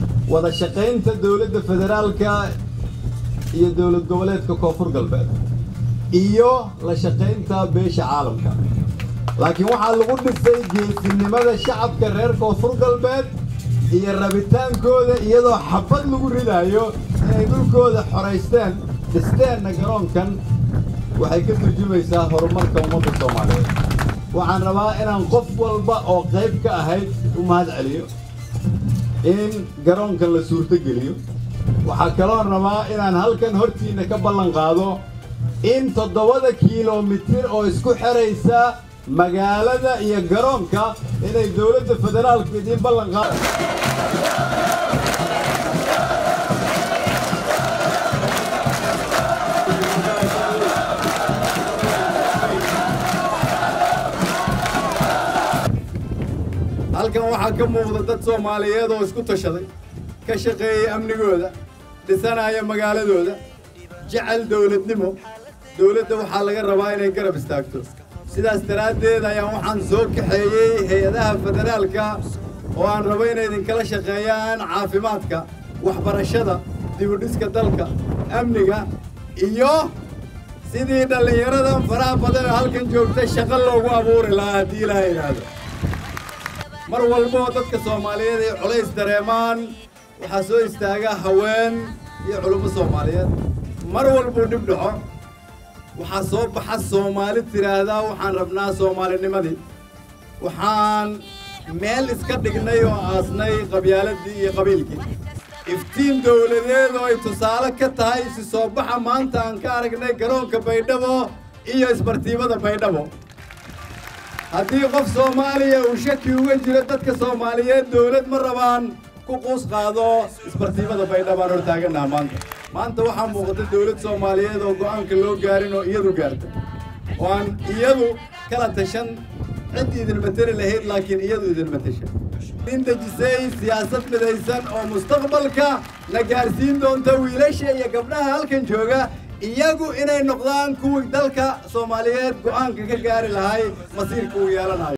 wada shaqaynta dowladda federaalka iyo dowlad goboleedka koonfur galbeed iyo la shaqaynta beesha caalamka laakiin waxaa lagu dhisay geesinimada shacabka reer koonfur galbeed iyo rabitaankooda iyadoo xabad lagu ridaayo inay dhulkooda xoraysteen dhisteenna garoonkan waxay ka turjumaysaa horumarka ummadda soomaaliyeed waxaan rabaa inaan qof walba oo qayb ka ahayd u mahad celiyo in garoonkan la suurtogeliyo waxaa kaloon rabaa inaan halkan hortiinna ka ballan qaado in toddobada kiilomitir oo isku xeraysa magaalada iyo garoonka inay dowladda federaalku idiin ballan qaado halkan waxaa ka muuqda dad soomaaliyeed oo isku tashaday ka shaqeeyey amnigooda dhisanaya magaaladooda jecel dowladnimo dowladda waxaa laga rabaa inay garab istaagto sidaas daraaddeed ayaan waxaan soo kaxeeyey hay-adaha federaalka oo aan rabo inay idinkala shaqeeyaan caafimaadka waxbarashada dibudhiska dalka amniga iyo sidii dhallinyaradan faraha badan oo halkan joogta shaqo loogu abuuri lahaa haddii ilaaha idhaahdo mar walboo dadka soomaaliyeed ay culays dareemaan waxaa soo istaaga haween iyo culummo soomaaliyeed mar walbuu dhib dhaco waxaa soo baxa soomaali tidhaahdaa waxaan rabnaa soomaalinimadii waxaan meel iska dhignay oo aasnay qabyaaladii iyo qabiilkii iftiin dowladeed oo ay tusaale ka tahay isi soo baxa maanta aan ka aragnay garoonka baydhabo iyo isbartiibada baydhabo haddii qof soomaaliya uu shaki uga jiro dadka soomaaliyeed dowlad ma rabaan ku quus qaado isbartiibada baydhabaan hor taagannaha maanta maanta waxaa muuqata dowlad soomaaliyeed oo go'aanka loo gaarin oo iyadu gaarta oo aan iyadu kala tashan cid idin mateli lahayd laakiin iyadu idin matasha in dejisay siyaasad midaysan oo mustaqbalka la gaarsiin doonta wiilasha iyo gabdhaha halkan jooga iyagu inay noqdaan kuwii dalka soomaaliyeed go'aanka ka gaari lahay masiirka uu yeelanayo